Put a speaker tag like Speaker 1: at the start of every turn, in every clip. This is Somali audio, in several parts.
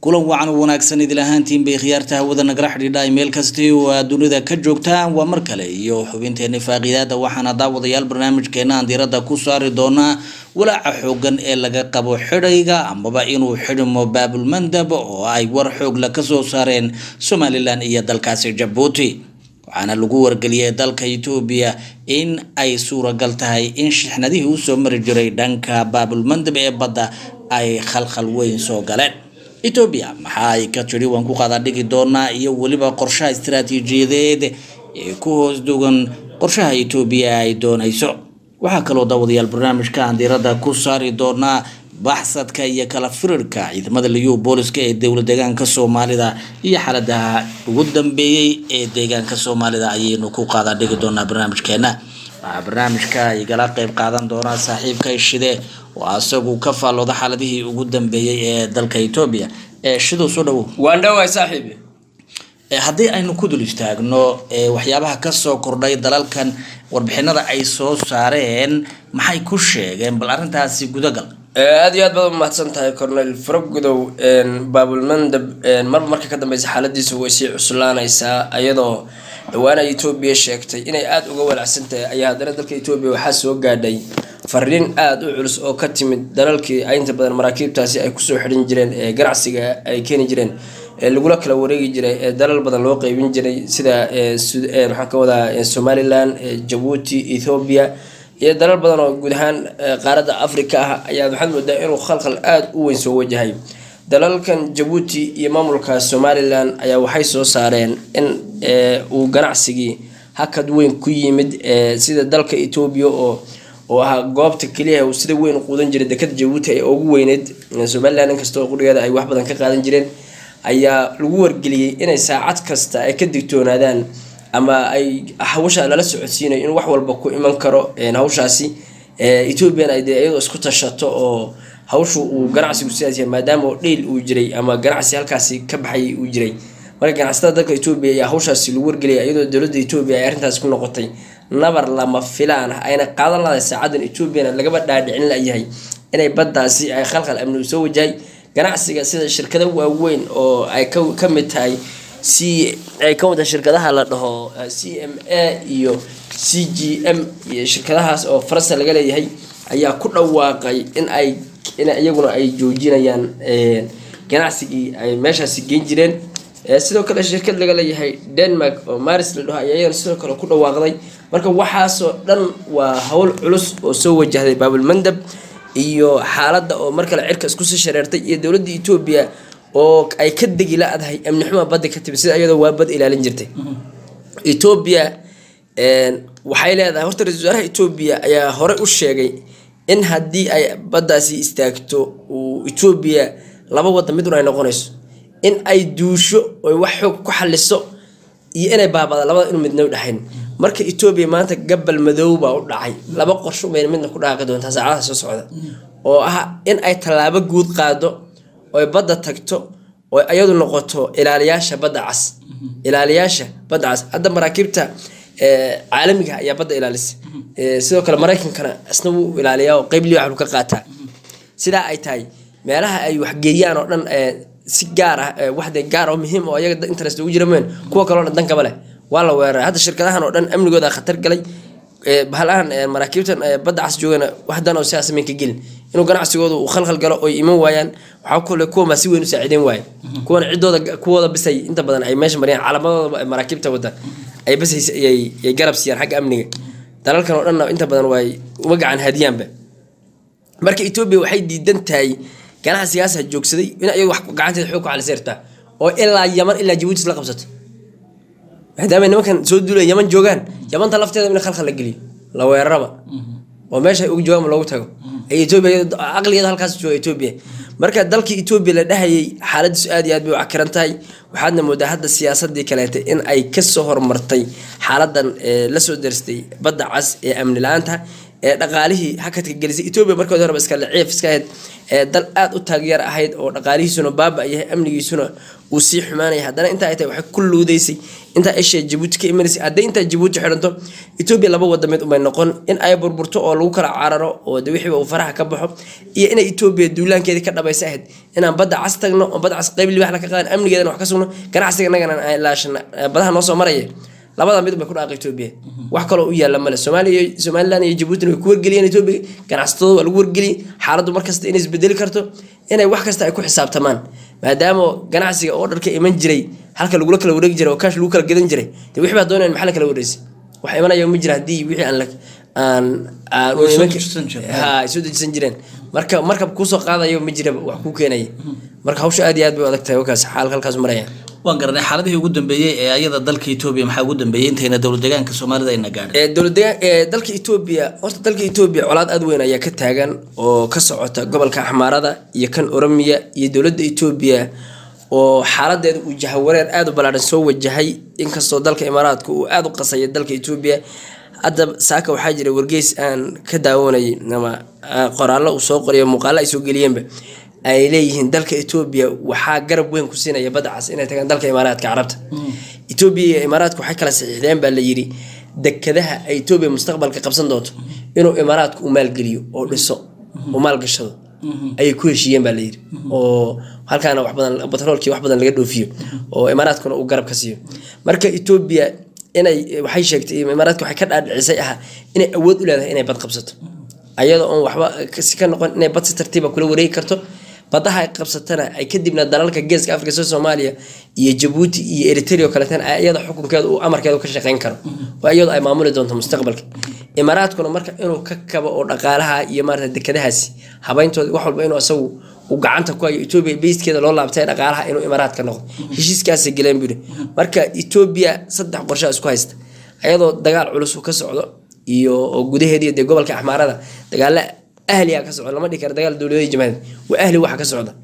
Speaker 1: kulan wacan u wanaagsan idil ahaantiin bay khiyaarta hawada nagala xidhiidha meel kasti oo aad dunida ka joogtaan waa mar kale iyo xubinteeni faaqiidaada waxaana daawadayaal barnaamijkeena aan diirada ku saari doonaa walaaca xoogan ee laga qabo xidhayga amaba inuu xidhmo baabulmandab oo ay war xoogla kasoo saareen somalilan iyo dalkaasi jabuuti waxaana lagu wargeliyay dalka etoobiya in ay suuragal tahay in shixnadihii usoo mari jiray dhanka baabulmandab ee badda ay khalkhal weyn soo galeen etoobiya maxaa ay ka tidhi waan ku qaadaa dhigi doonaa iyo weliba qorshaha istaraatiijiyadeed ee ku hoos dugan qorshaha etoobiya ay doonayso waxaa kaloo daawadayaal barnaamijka aan diirada ku saari doonaa baxsadka iyo kala firirka ciidamada liyu booliska ee dowla deegaanka soomaalida iyo xaaladaha ugu dambeeyey ee deegaanka soomaalida ayaynu ku qaadaa dhigi doonaa barnaamijkeena waxaa barnaamijka igala qeyb qaadan doonaa saaxiibka shide oo asagu ka faallooda xaaladihii ugu dambeeyey ee dalka etoobiya ee shidow soo dhawow
Speaker 2: waan dhawaay saaxiibi
Speaker 1: haddii aynu ku dul istaagno waxyaabaha kasoo kordhay dalalkan warbixinada ay soo saareen maxay ku sheegeen bal arrintaasi gudagal
Speaker 2: aada iyo aad baad umahadsan tahay cornel faragudow baabulmandab marba marka ka dambeysa xaaladiisa way sii cuslaanaysaa iyadoo dhawaana etoobiya sheegtay inay aada uga walacsan tahay ayaa haddana dalka etoobiya waxaa soo gaadhay fariin aada u culus oo ka timid dalalkii inta badan maraakiibtaasi ay kusoo xidhin jireen ee ganacsiga ay keeni jireen ee lagula kala wareegi jiray ee dalal badan loo qeybin jiray sida maxaan ka wadaa somalilan jabuuti ethoobia iyo dalal badan oo guud ahaan qaaradda africa ah ayaa waxaad moodaa inuu khalkhal aada u weyn soo wajahay dalalkan jabuuti iyo maamulka somalilan ayaa waxay soo saareen in uu ganacsigii hakad weyn ku yimid sida dalka etoobiya oo oo ahaa goobta keliya uu sida weyn u quudan jiray dekada jabuuti ee ugu weyneyd somalilan inkastoo qurigeeda ay wax badan ka qaadan jireen ayaa lagu wargeliyey inay saacad kasta ay ka digtoonaadaan ama ay hawsha lala socodsiinayo in wax walba ku iman karo hawshaasi ethoobian ay dee iyadoo isku tashato oo hawshu uu ganacsigu sidaas yahay maadaama oo dheyl uu jiray ama ganacsi halkaasi ka baxay uu jiray marka ganacsatada dalka etoobiya ayaa hawshaasi lagu wargeliyay iyadoo dowladda etoobiya ay arrintaasi ku noqotay nabar lama filaan ah ayna qaadan laday saacadan etoobiyana lagaba dhaadhicin layahay inay baddaasi ay khalkhal amni u soo wajahay ganacsiga sida shirkado waaweyn oo ay ka mid tahay c ay ka wada shirkadaha la dhaho c m a iyo c g m iyo shirkadahaas oo faransa laga leeyahay ayaa ku dhawaaqay in ay in iyaguna ay joojinayaan ganacsigii ay meeshaasi geyn jireen sidoo kale shirkad laga leeyahay denmark oo maris la dhaho ayaa iyagana sidoo kale ku dhawaaqday marka waxaasoo dhan waa howl culus oo soo wajahday baabulmandab iyo xaaladda oo mar kale cirka iskusii shareertay iyo dowladda etoobiya oo ay ka degi la-dahay amni xuma badda ka timi sida iyadoo waa bad ilaalin jirtay etoobiya waxay leedahay horta ra-isul wasaaraha etoobiya ayaa hore u sheegay in haddii ay baddaasi istaagto uu etoobiya laba waddan midun ay noqonayso in ay duusho oy wax xoog ku xaliso iyo inay baabada labada inu midna u dhexayn marka etoobiya maanta gabal madow baa u dhacay laba qorsho bayna midna ku dhaaqi doontaa saacadaha soo socda oo ah in ay tallaabo guud qaado oy badda tagto oo iyadu noqoto ilaaliyaasha badda cas ilaaliyaasha badda cas hadda maraakiibta caalamiga ayaa badda ilaalisa sidoo kale maraykankana isna wuu ilaaliyaa oo qeyb liwax ka qaataa sidaa ay tahay meelaha ay waxgeeyaan oo dhan si gaar ah waxde gaar oo muhiim oo iyaga interest ugu jira meen kuwa kaloo dhan dankaba leh waa la weeraray hadda shirkadahan oo dhan amnigooda khatar galay bahalahan maraakiibtan badda cas joogana waxdan oo sidaas mayn ka gelin inuu ganacsigooda uu khalkhal galo oy iman waayaan waxaa kule kuwanbaa si weyn u saaciideyn waaya kuwan ciddooda kuwooda bisay inta badan ay meesha mariyaan calamadooda maraakiibta wada ay basays ay garab siiyaan xagga amniga dalalkan oo dhanna inta badan waay uma gacan hadiyaanba marka etoobiya waxay diidan tahay ganacsigaasa joogsaday in iyadu wax gacanteeda xoog ku xaliseertaa oo ilaa yaman ilaa jabuuti isla qabsato maadaama nimankan soo duulaya yaman joogaan yamanta lafteeda in khalkhal la geliyo la weeraraba oo meesha uga joogaan loogu tago ay etoobiya aqligeeda halkaas jooga etoobiya marka dalkii etoobiya la dhahayay xaaladiisu aad iyo aad bay u cakiran tahay waxaadna moodaa hadda siyaasadii kaleeta in ay kasoo hormartay xaaladan lasoo darstay badda cas ee amni la-aanta ee dhaqaalihii hakadka gelisay etoobiya markoodi horeba iska leciif iska ahayd ee dal aada u taageer ahayd oo dhaqaalihiisuna baaba yahay amnigiisuna uu sii xumaanaya haddana intaa ay tahay waxay ku luudaysay intaa eshiya jabuuti ka imanaysay hadday intaa jabuuti xidhanto etoobiya laba wadameed umay noqon in ay burburto oo lagu kala cararo oo de wixiiba uu faraha ka baxo iyo inay etoobiya duulaankeedii ka dhabaysa ahayd inaan badda cas tagno oo badda cas qayb libaxna ka qaadan amnigeedana wax ka sugno ganacsiga innagana aan ilaashana badaha noo soo maraya labada mid bay ku dhaaqa etoobiya wax kaloo u yaala male soomaaliya somaliland iyo jabuutina way ku wargeliyeen etoobiya ganacsatadooda waa lagu wargeliyey xaaladdu markasta inay isbedeli karto inay wax kasta ay ku xisaabtamaan maadaama ganacsiga oo dharka iman jiray halka lagula kala wareegi jiray oo kaash lagu kala gadan jiray de wixii baa doonayaan maxaa la kala wareysay wax imanaya ma jira haddii wixii aan la aan aan
Speaker 1: Way soo dejisan jireen.
Speaker 2: ha ay soo dejisan jireen marka markab kuusoo qaadayo ma jiraba wax kuu keenaya marka hawsha aad iyo aad bay u adag tahay wakaas xaalka halkaas maraya
Speaker 1: waan garanay xaaladihii ugu dambeeyey ee ayada dalka etoobiya maxaa ugu dambeeyey intayna dowlad deegaanka soomaalida ayna gaadhin
Speaker 2: ee dowladdeegaan ee dalka etoobiya horta dalka etoobiya colaad aad weyn ayaa ka taagan oo ka socota gobolka axmaarada iyo kan oromiya iyo dowladda etoobiya oo xaaladeeda uu jahawareer aada u ballaadhan soo wajahay inkastoo dalka imaaraadka uu aada u qasaya dalka etoobiya hadda saaka waxaa jira wargeys aan ka daawanayay ama ah, qoraallo uu soo qoriyo muuqaallo ay soo geliyeenba ay leeyihiin dalka etoobiya waxaa garab weyn ku siinaya badda cas inay tagaan dalka imaaraadka carabta etoobiya iyo imaaraadka waxay kala saxiixdeen baa la yidhi dekadaha ay etoobiya mustaqbalka qabsan doonto inuu imaaraadku u maalgeliyo oo dhiso oo maalgashado ayay ku heshiiyeen baa layidhi oo halkaana wax badan batroolkii wax badan laga dhoofiyo oo imaaraadkuna uu garab ka siiyo marka etoobiya inay waxay sheegtay imaaraadka waxay ka dhaadhicisay aha inay awood u leedahay inay bad qabsato ayadoo oon waxba si ka noqon inay bad si tartiiba kula wareegi karto badaha ay qabsatana ay kadibna dalalka geeska afrika sida soomaaliya iyo jabuuti iyo eritrea oo kaleetana ay iyada xukunkeeda uu amarkeeda ka shaqeyn karo oo iyadu ay maamuli doonto mustaqbalka imaaraadkuna marka inuu ka kabo oo dhaqaalaha iyo maarata dekadahaasi habeyntooda wax walba inuu asagu uu gacanta ku hayo etoobiya beyskeeda loo laabtay dhaqaalaha inuu imaaraadka noqdo heshiiskaasay galeen buri marka etoobiya saddex qorshe isku haysta ayadoo dagaal culus uu ka socdo iyo oo gudaheediiyo dee gobolka axmaarada dagaalo ahliga ka socda lama dhihi karo dagaal dowladada jamaadeed waa ahli waxa ka socda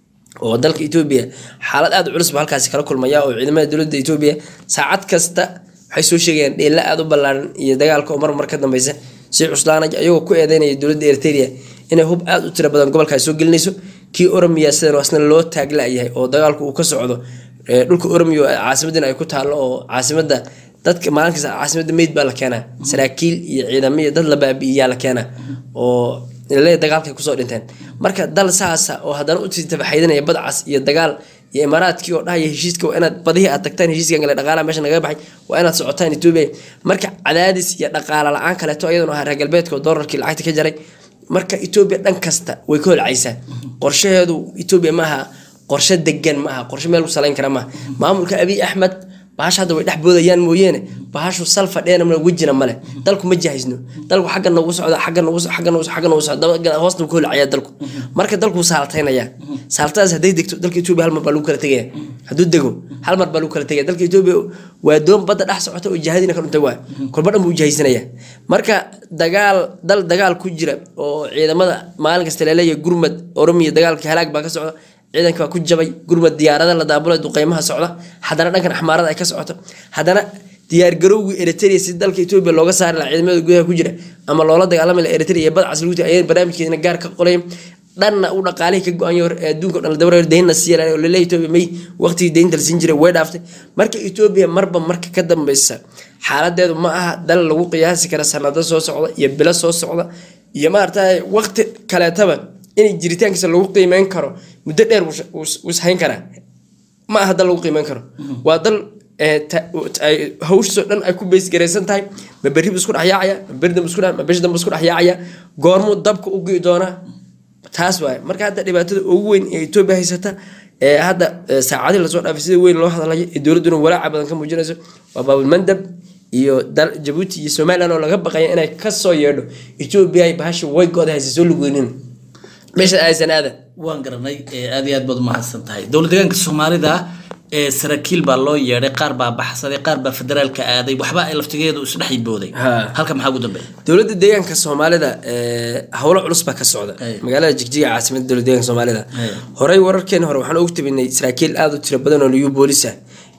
Speaker 2: oo dalka etoobiya xaalad aada u culus ba halkaasi kala kulmaya oo ciidamada dowladda etoobiya saacad kasta waxay soo sheegayaan dheella aada u ballaaran iyo dagaalka oo mar mar ka dambeysa si cuslaanay ayagoo ku eedeynaya dowladda eritrea inay hub aada u tiro badan gobolkaas soo gelinayso kii oromiya sidan asna loo taagla-yahay oo dagaalku uu ka socdo ee dhulka oromiya oo caasimadina ay ku taallo oo caasimada dadka maalinkiisa caasimada meyd baa la keenaa saraakiil iyo ciidamo iyo dad la baabi'iyaa la keenaa oo le dagaalkay kusoo dhinteen marka dal saasa oo haddana u tabaxaydinaya badcas iyo dagaal iyo imaaraadkii oo dhahaya heshiiska waa inaad badihii aad tagtaan heshiiskan kale dhaqaalaha meesha naga baxay waa inaad socotaan etoobiya marka cadaadis iyo dhaqaala la-aan kaleeto iyaduna ahaa reer galbeedka oo doolarkii lacagta ka jaray marka etoobiya dhan kasta way ka holcaysaa qorshaheedu etoobiya maaha qorshe degan maaha qorshe meel ku salayn kara maaha maamulka abiy axmed bahasha hadda way dhex boodayaan mooyeene bahashu sal fadheena male wejina male dalku ma jahaysno dalku xagga noogu socda xagga noogu so- xagga noogu so- xagga noogu socda daba- hoosna wuu ka holcayaa dalku marka dalku wuu saaltaynaya saaltadaas hadday degto dalka etoobiya hal mar baa lagu kala tegaya hadduu dego hal mar baa lagu kala tegaya dalka etoobiya waa doon badda dhex socota oo jahadiina ka dhuntay waa kolba dhan buu jahaysanaya marka dagaal dal dagaal ku jira oo ciidamada maalin kasta laleeyahay gurmad oromiya dagaalka halaag baa ka socda ciidanka waa ku jabay gurmad diyaarada la daabulay duqeymaha socda haddana dhankan axmaarada ay ka socoto haddana diyaargarowgii eritrea si dalka etoobiya looga saari lahaa ciidamada gudaha ku jira ama loola dagaalami laha eritrea iyo badcas lagu ayay barnaamijkeedina gaar ka qolayeen dhanna uu dhaqaalihii ka go-an yahay ee adduunka o dhan la dabara deynna siiya oo laleeyahay etoobiya may waqtigii deynta la siin jiray way dhaaftay marka etoobiya marba marka ka dambeysa xaaladeedu ma aha dal lagu qiyaasi kara sanado soo socda iyo bilo soo socda iyo maaragtay waqti kaleetaba inay jiritaankiisa lagu qiimeyn karo muddo dheer wuu ishayn karaa ma aha dal lagu qiimeyn karo waa dal ee, ta- ay- hawshiisoo dhan ay ku beysgaraysan tahay ma berri bu isku dhexyaacaya ma beri dambe isku dhex- ma beshi dambe isku dhexyaacaya goormuu dabka u gii doonaa taas waaye marka hadda dhibaatada ugu weyn ee etoobiya haysata ee hadda ee, saacadihii lasoo dhaafay sida weyn loo hadlayo ee dowladduna walaaca badan ka muujinayso waa baabulmandab iyo dal jabuuti iyo somaliland oo laga baqaya inay kasoo yeedho etoobiya ay bahasha way go-da haysa soo lugeynin meesha aysan aadan
Speaker 1: waan garanay ee aad iyo aad baad umahadsan tahay dowlad deegaanka soomaalida ee saraakiil baa loo yeedhay qaar baa baxsaday qaar baa federaalka aaday waxba ay laftigeedu isdhex booday
Speaker 2: Ha.
Speaker 1: halka maxaa ugu dambeeya
Speaker 2: dowladda deegaanka soomaalida ee, howlo culus baa ka socda
Speaker 1: Ay.
Speaker 2: magaalada jigjiga caasimada dowladda deegaanka soomaalida
Speaker 1: Ay.
Speaker 2: horey wararkeena hore waxaan ugu tabinay saraakiil aada u tiro badan oo liyu boolisa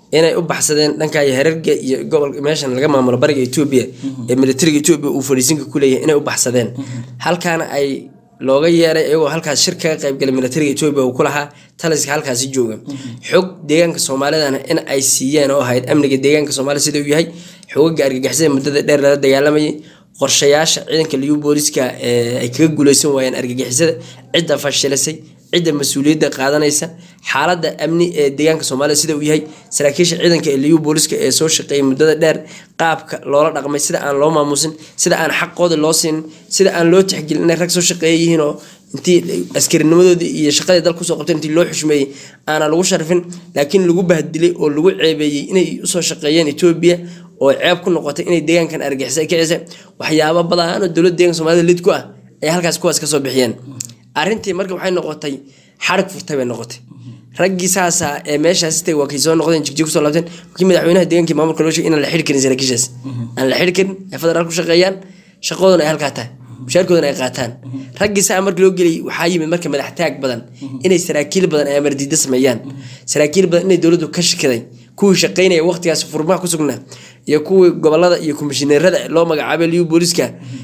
Speaker 2: inay u baxsadeen dhanka herarga iyo gobol meeshan laga maamulo bariga etoobiya ee militariga etoobiya uu fadhiisinka ku leeyahay inay u baxsadeen halkaana ay looga yeeray iyagoo halkaas shir kaga qaybgalay militariga etoobiya uu ku lahaa taliska halkaasi jooga xog deegaanka soomaalidana in ay siiyeen oo ahayd amniga deegaanka soomaalida sida uu yahay xogaga argagixisada muddada dheer lala dagaalamayay qorshayaasha ciidanka liyu booliska ee ay kaga guuleysan waayeen argagixisada cidda fashilisay cidda mas-uuliyadda qaadanaysa xaaladda amni ee deegaanka soomaalida sida uu yahay saraakiisha ciidanka ee liyu booliska ee soo shaqeeyay muddada dheer qaabka loola dhaqmay sida aan loo maamuusin sida aan xaqooda loo siinin sida aan loo tixgelin inay rag soo shaqeeya yihiin oo intii askarinimadoodii iyo shaqadii dal kusoo qabteen intii loo xushmeeyey aanan lagu sharfin laakiin lagu bahdilay oo lagu ceebeeyey inay usoo shaqeeyeen etoobiya oo ceeb ku noqotay inay deegaankan argixisay kicisa waxyaabo badan oo dowladda deeganka soomaalida lid ku ah ay halkaas kuwaas kasoo bixiyeen arrintii marka waxay noqotay xarig furtay bay noqotay raggii saasa ee meeshaas tay waa kay soo noqdeen jigjig kusoo laabteen kii madaxweynaha deegaankii maamulka loo sheegay inaan la xidhi karin saraakiishaas aan la xidhi karin ay federaal ku shaqeeyaan shaqadoodana ay halkaa tahay mushaarkoodana ay qaataan raggii saa markii loo geliyay waxaa yimid marka madax taag badan inay saraakiil badan ay amardiida sameeyaan saraakiil badan inay dowladdu ka shakiday kuwii shaqeynaya waqtigaas furmaha ku sugnaa iyo kuwii gobolada iyo komishineerada loo magacaabay liyu booliska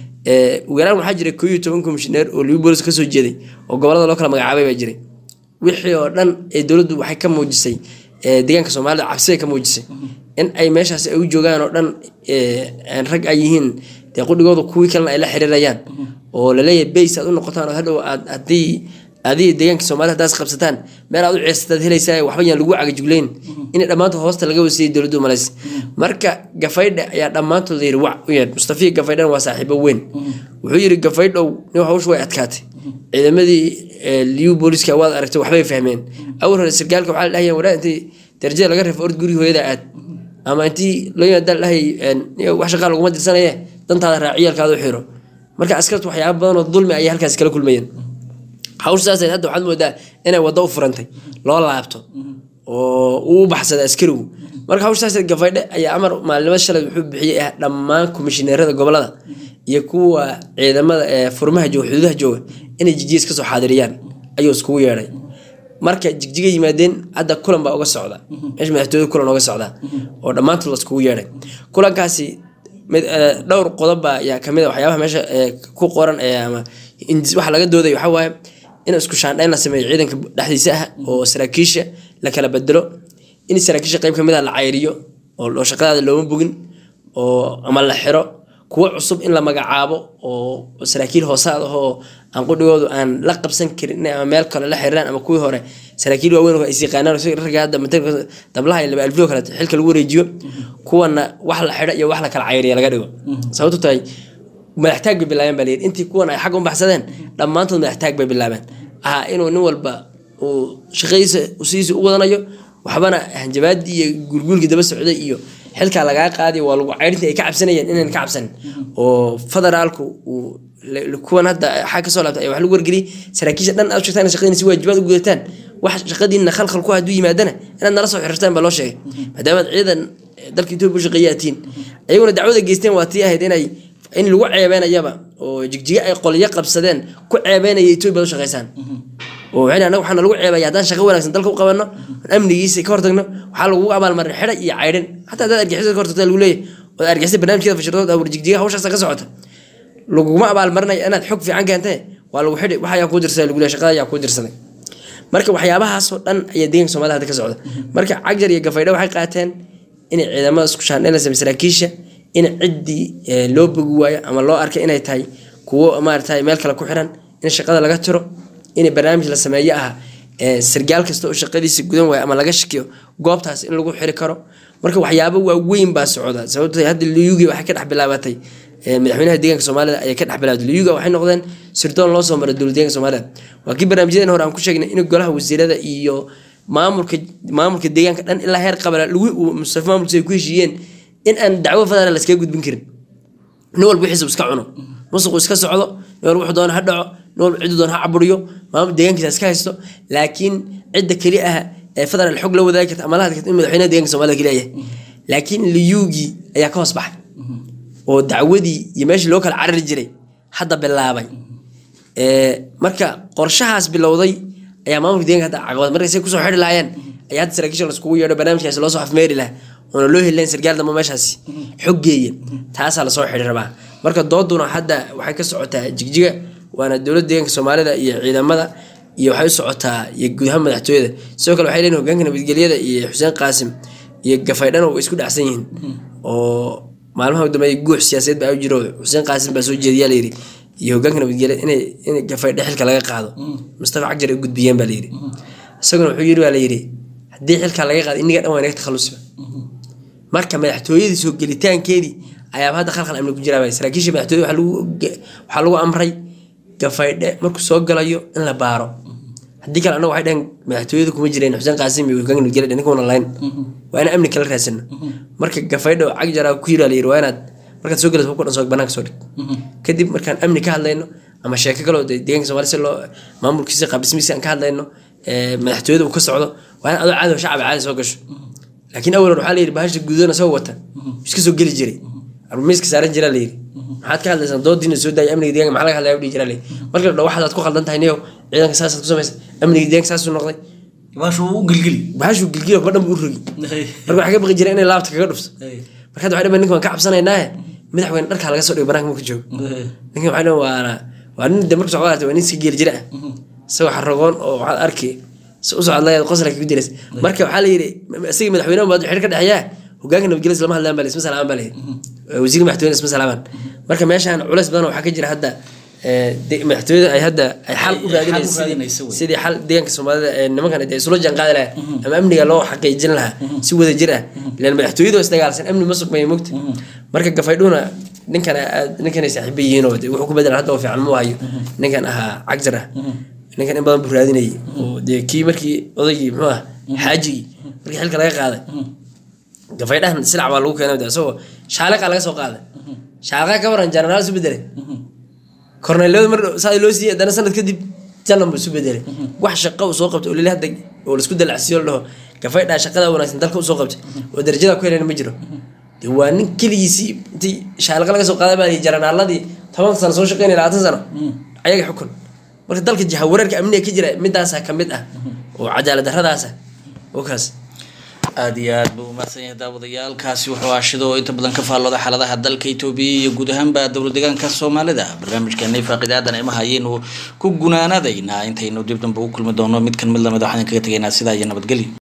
Speaker 2: ugu yaraan waxaa jiray koo iyo toban komishineer oo liyu booliska kasoo jeeday oo gobolada loo kala magacaabay baa jiray wixii oo dhan ee dowladdu waxay ka muujisay deegaanka soomaalida cabsibay ka muujisay in ay meeshaas ay u joogaan oo dhan rag ay yihiin dee qudhigooda kuwii kalena ay la xiriirayaan oo laleeyahay bays aad u noqotaan oo hadhow aad haddii adiga deegaanka soomaalida haddaas qabsataan meel aad u ceesataad helaysaa waxba yaan lagu cagajugleyn inay dhammaantood hoosta laga wasiyay dowladdu malays marka gafaydhe ayaa dhammaantood yiri wac u yeedh mustafiya gafaydhana waa saaxiibo weyn wuxuu yiri gafaydhow nin hawshu way adkaatay ciidamadii liyu booliska waad aragtay waxbay fahmeen awal hore sargaalka waxaa la dhahaya waraa intii darajada laga reefo ord guri hooyada aad ama intii loo yimaada dhahay wax shaqaa laguma dirsanaye dantaada raaciyaalkaada u xiro marka askartu waxyaaba badan oo dulmi ayay halkaas kala kulmayeen hawshaas hadda waxaad moodaa inay waddo u furantay loo laabto oo uu u baxsaday askarigu marka hawshaas gafaydhe ayaa amar maalinimada shalay wuxuu bixiyey ah dhammaan komishineerada gobolada iyo kuwa ciidamada ee furmaha jooga xuduudaha jooga inay jijiis kasoo xaadiriyaan ayuu iskugu yeedhay marka jigjiga yimaadeen hadda kulan baa uga socda meesha madaxtooyada kulan uga socda oo dhammaantood la iskugu yeedhay kulankaasi dhowr qodob ayaa kamid a waxyaabaha meesha ku qoran ama waxa laga dooday waxaa waaye in isku shaandhayn la sameeyo ciidanka dhexdiisa ah oo saraakiisha la kala bedelo in saraakiisha qeyb kamid ah la cayriyo oo shaqadaada looma bogin oo ama la xiro kuwo cusub in la magacaabo oo saraakiil hoosaad ah oo aan qudhigoodu aan la qabsan karin ama meel kale la xiriiraan ama kuwii hore saraakiil waaweyn oo is yaqaanaan ragga hadda dablaha iyo laba alfiyo kale xilka lagu wareejiyo kuwana wax la xidho iyo wax la kala cayriya laga dhigo sababtu tahay madaxtaag bay bilaabeen baa layidhi intii kuwan ay xag u baxsadeen dhammaantood madaxtaag bay bilaabeen aha inuu nin walba uu shaqadiisa sidiisa u wadanayo waxbana hanjabaadii iyo gurguurkii daba socday iyo xilkaa lagaa qaadiy waa lagu ceyrintii ay ka cabsanayeen inayna ka cabsanin oo federaalku uu kuwan hadda xag kasoo laabtay ayaa wax lagu wargeliyay saraakiisha dhan aad sheegtaan shaqadiina si waajibaad u gudataan wax shaqadiina khalkhal ku hadduu yimaadana inaad nala soo xiriirtaan baa loo sheegay maadaamaad ciidan dalka etoobiya u shaqeeyaatiin ayaguna dacwada geysteen waa tii ahayd inay in lagu ceebeynayaba oo jigjiga ay qolyo qabsadeen ku ceebeynaya etoobiya u shaqeysaan oo waxay anaga waxaana lagu ceebaya haddaan shaqo wanaagsan dalka u qabanno amnigiisa ka hortagno waxaa lagu abaalmarin xidha iyo caydhin xataa haddaad argixisada ka hortagta lagu leeyahy ood argixisada barnaamijkeeda fashirdood awr jigjiga hawshaasa ka socota laguma abaalmarinaya inaad xog fiican keentee waa lagu xidhi wax ayaa kuu dirsaday lagu leeyahy shaqada ayaa kuu dirsaday marka waxyaabahaasoo dhan ayaa deeganka soomaalida hadda ka socda marka cagjar iyo gafaydha waxay qaateen inay ciidamada isku shaandhayn la samey saraakiisha in ciddii loo bogi waayo ama loo arkay inay tahay kuwo maarata meel kale ku xiran in shaqada laga tiro in barnaamij la sameeyo ah sargaal kasta oo shaqadiisa gudan waayo ama laga shakiyo goobtaas in lagu xiri karo marka waxyaabo waaweyn baa socda sababto hadda luyugi waxay ka dhex bilaabatay madaxweynaha deeganka soomaalida ayay ka dhex bilaabatay luyuga waxay noqdeen sirdoon loo soo maray dowlad deeganka soomaalida waa kii barnaamijyadan hore aan ku sheegnay in golaha wasiirada iyo maamulka maamulka deegaanka dhan ilaa heer qabala lagu mustafa maamulkiisa ay ku heshiiyeen in aan dacwo federaal laskaga gudbin karin nin walba wixiisa iska cuno musuqu iska socdo nin walba wuxuu doona ha dhaco nin walba ciddu doona ha caburiyo maamul deegaankiisa iska haysto laakiin cidda keli ah ee federaal xog la wadaagi karta ama la hadli karta in madaxweynaha deegaanka soomaalida keliya yahay laakiin liyuugii ayaa ka hoos baxay oo dacwadii iyo meeshii loo kala carari jiray hadda bilaabay marka qorshahaas bilowday ayaa maamulka deeganka hadda caqabad marka say kusoo xidhi lahaayeen ayaa hadda saraakiisha laiskugu yeedho barnaamijkaasi loo soo afmeeri lahaa oona loo heli lahayn sargaal dambe meeshaasi xog geeyan taasaa lasoo xidhi rabaa marka dooduna hadda waxay ka socotaa jigjiga waana dowladda deegaanka soomaalida iyo ciidamada iyo waxay u socotaa iyo guud ahaan madaxtooyada sidoo kale waxay leeyihin hogaanka nabadgelyada iyo xuseen qaasim iyo gafaydhana way isku dhacsan yihiin oo maalmaha dambeeya guux siyaasadeed baa u jiro xuseen qaasim baa soo jeediyaa layidhi iyo hogaanka nabadgelya inay in gafaydhe xilka laga qaado mustafa cagjar ay u gudbiyeen baa layidhi isaguna wuxuu yidhi baa layidhi haddii xilkaa laga qaado inniga dhan waa inaga takhalusiba marka madaxtooyadii soo gelitaankeedii ayaaba hadda khalkhal amni ku jiraa baa saraakiisha madaxtooyada waxaa lagu waxaa lagu amray gafaydhe markuu soo galayo in la baaro haddii kale annaga waxay dhaheen madaxtooyada kuma jireen xuseen qaasim iyo hogaanka nabadgelya ninka wana layn waa inaan amni kala raasano marka gafaydhe oo cagjaraa ku yiraa layidhi waa inaad markaad soo galayso hubka dhan soo banaanka soo dhig kadib markaan amni ka hadlayno ama sheeko kaloo dee deegaanka soomaali si loo maamulkiisa qaabdhismiisa aan ka hadlayno ee madaxtooyada uu ka socdo waa in adoo cadow shacab caadi soo gasho laakiin awalan waxaa layidhi bahasha guudana isagoo wata iska soo geli jiray miiska saaran jiraa layidhi maxaad ka hadlaysaan doodiina soo daaya amniga deegaanka maxaa laga hadlaya dhihi jiraa layidhi marka la dhaho waxaad ku khaldan tahay niyow ciidanka saasaad ku samaysa amniga deegaanka saasuu noqday
Speaker 1: baashu u gilgili
Speaker 2: bahashuu gilgila kuwa dhan buu u rogi marka waxaa ka baqi jira inay laabta kaga dhufto marka hadda waxay dhamaan ninka waan ka cabsanaynaaye madaxweyne dharkaa laga soo dhigo banaanka marka joogo ninkan waxay dhamaan waana waa nin de marka socdaata waa nin iska geeli jira ah isagoo xaragoon oo waxaad arki si u socod layaad qosla kagu diras marka waxaa la yidhi isaga madaxweynaha maad xir ka dhexeeyaa hogaanka nabadgelya islama hadlaan baa isma salaaman baa layidhi wasiirka madaxtooyada isma salaaman marka meeshaan culays badan waxaa ka jira hadda madaxtooyada ay hadda ay xal u raadinaysa sidii xal deegaanka soomaalida ee nimankan ay isula jaan qaadi lahaa ama amniga loo xaqiijin lahaa si wada jir ah ilaan madaxtooyadu isdagaalsan amni ma sugmaya mogta marka gafaydhuuna ninkan ninkan ay saaxiiba yihiin oo wuxuu ku bedelan hadda oo fiican mu hayo ninkan ahaa cagjar ah ninkan in badan buu raadinayay oo dee kii markii odaygii muxuu ah xaajigii markii xilka laga qaaday gafaydhahan silac baa lagu keenay isagoo shaaliqa laga soo qaaday shaaliqa ka waran janaraal isu bedelay korneelada mar saa loo siiyey haddana sanad kadib janan buu isu bedelay wax shaqo uu soo qabtay oo lili hadda oo laisku dalacsiyo la dhaho gafaydhaa shaqada wanaagsan dalka usoo qabtay oo darajada ku helayna ma jiro de waa nin keligiisii intii shaaliqa laga soo qaaday baa jaranaaladii toban sano soo shaqeynaya labaatan sano ayaga xukun marka dalka jaha wareerka amniga ka jira midaasa ka mid ah oo cadaalad daradaasa oo kaas
Speaker 1: aada iyo aad buu umahadsan yahay daawadayaalkaasi wuxuu aashido oo inta badan ka faallooda xaaladaha dalka etoobiya iyo guud ahaanba dowlad deegaanka soomaalida barnaamijkeena faaqiidaadan ima hayaynu ku gunaanadaynaa intaynu dib dambe u kulmi doono mid kan mid lamid waxaan kaga tegaynaa sidaa iyo nabadgelyo